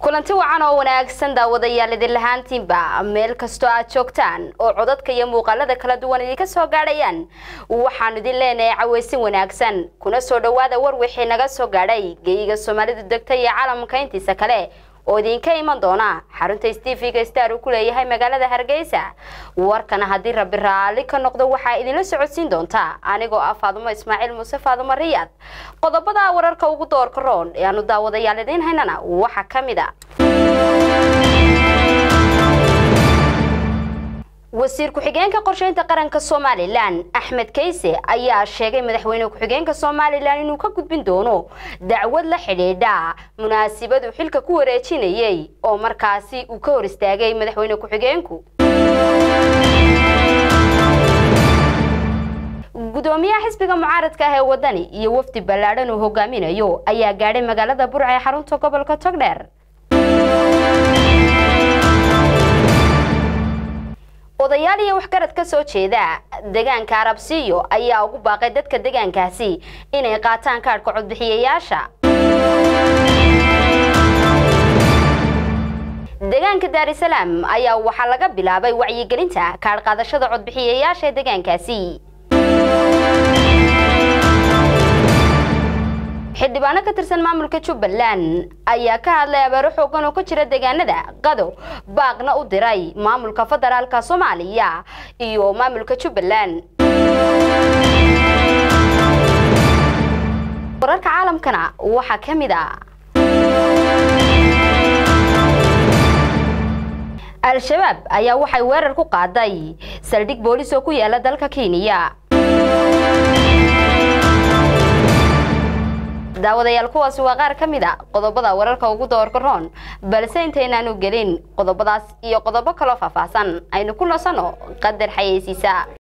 kulanti wacan oo wanaagsan daawadayaal idin lahaantiinba meel kastoo aad joogtaan oo codadka iyo muuqaalada kala duwan idinka soo gaadhayaan waxaanu idin leenahay cawaysin wanaagsan kuna soo dhowaada war wixii naga soo gaadhay geyiga soomaalidu degta iyo caalamka intiisa kale oo idinka iman doona xarunta stevega star uu ku leeyahay magaalada hargeysa warkana haddii rabbi raalli ka noqdo waxaa idinla socodsiin doontaa anigoo ah faadumo ismaaciil muuse faadumo riyaad qodobada wararka ugu doorka roon ee aanu daawadayaal idiin haynana waxaa ka mid a wasiir ku-xigeenka qorsheynta qaranka somalilan axmed kayse ayaa sheegay madaxweyne ku-xigeenka somalilan inuu ka gudbin doono dacwad la xidhiidha munaasibadu xilka ku wareejinayay oo markaasi uu ka hor istaagay madaxweyne ku-xigeenku gudoomiyaha xisbiga mucaaradka ah ee wadani iyo wafdi ballaadhan uu hogaaminayo ayaa gaadhay magaalada burca ee xarunta gobolka togdheer odayaal iyo waxgarad ka soo jeeda deegaanka arabsiyo ayaa ugu baaqay dadka deegaankaasi inay qaataan kaadhka codbixiyayaasha deegaanka daarisalaam ayaa waxaa laga bilaabay wacyigelinta kaadh qaadashada codbixiyayaasha ee deegaankaasi xildhibaano ka tirsan maamulka jubbaland ayaa ka hadlay abaaro xoogan oo ka jira deegaanada qado baaqna u diray maamulka federaalka soomaaliya iyo maamulka jubbaland wararka caalamkana waxaa ka mid a al-shabaab ayaa waxay weerar ku qaaday saldhig boolis oo ku yaala dalka kenya daawadayaal kuwaasi waa qaar ka mid a qodobada wararka ugu doorka roon balse intaynaanu gelin qodobadaas iyo qodobo kaloo faahfaahsan aynu ku nasanno qadar xayeysiisa